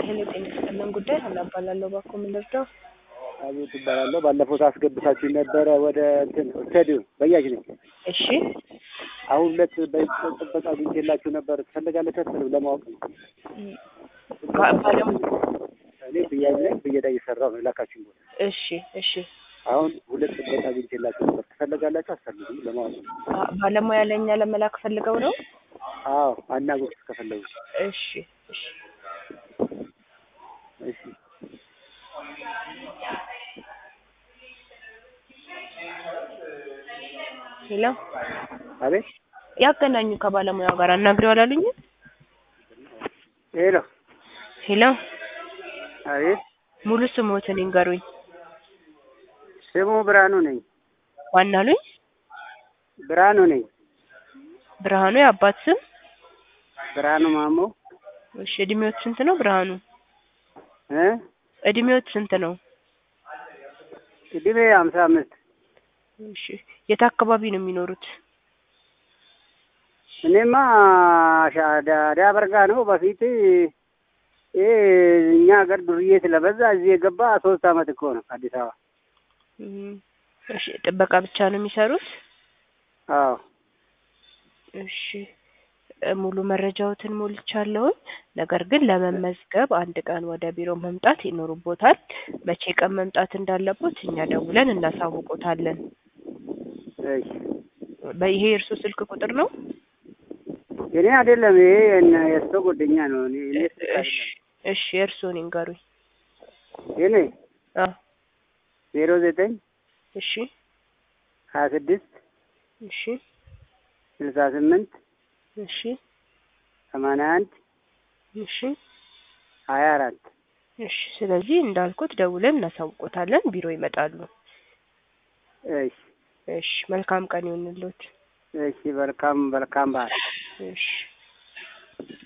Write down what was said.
ሄሎ ጤና ይስጥልን ጉዳይ ሀና እባላለሁ። እባክዎ ምን ልርዳው? አቤት እባላለሁ። ባለፈው ታስገብታችሁ ነበረ ወደ እንትን ስታዲዮም በያጅ ነኝ። እሺ አሁን ሁለት በጥበቃ አግኝቼላችሁ ነበር። ትፈልጋለች አትፈልም ለማወቅ ነው። ባ- ባለም እኔ ብያጅ ነኝ። ብየዳ እየሰራሁ ነው የላካችሁ ቦታ። እሺ እሺ አሁን ሁለት ጥበቃ አግኝቼላችሁ ነበር። ትፈልጋላችሁ አትፈልጉም ለማወቅ ነው። ባ- ባለሙያ ለእኛ ለመላክ ፈልገው ነው? አዎ አናግሩት ከፈለጉ። እሺ እሺ እሺ ሄሎ አቤት ያገናኙ ከባለሙያው ጋር አናግሬው አላሉኝም? ሄሎ ሄሎ አቤት ሙሉ ስሞትን ይንገሩኝ። ስሙ ብርሃኑ ነኝ። ዋና አሉኝ? ብርሃኑ ነኝ። ብርሃኑ የአባት ስም? ብርሃኑ ማሞ እሺ እድሜዎት ስንት ነው ብርሃኑ? እ እድሜዎት ስንት ነው? እድሜ ሀምሳ አምስት እሺ የት አካባቢ ነው የሚኖሩት? እኔማ ሻዳ በርጋ ነው። በፊት ይሄ እኛ ሀገር ዱርዬ ስለበዛ እዚህ የገባ ሶስት አመት እኮ ነው አዲስ አበባ። እም፣ እሺ ጥበቃ ብቻ ነው የሚሰሩት? አዎ እሺ እ፣ ሙሉ መረጃዎትን ሞልቻለሁኝ። ነገር ግን ለመመዝገብ አንድ ቀን ወደ ቢሮ መምጣት ይኖርቦታል። መቼ ቀን መምጣት እንዳለቦት እኛ ደውለን እናሳውቆታለን። እሺ በይሄ የእርሱ ስልክ ቁጥር ነው? እኔ አይደለም ይሄ የእነ- የእሱ ጓደኛ ነው። እኔ እኔ ስልክ እሺ አይደለም እሺ የእርሱን ይንገሩኝ። የኔ አ ዜሮ ዘጠኝ እሺ ሀያ ስድስት እሺ ስልሳ ስምንት እሺ ሰማንያ አንድ እሺ ሀያ አራት እሺ ስለዚህ እንዳልኩት ደውለን እናሳውቆታለን። ቢሮ ይመጣሉ። እሺ እሺ መልካም ቀን ይሁንልዎት። እሺ መልካም መልካም በዓል እሺ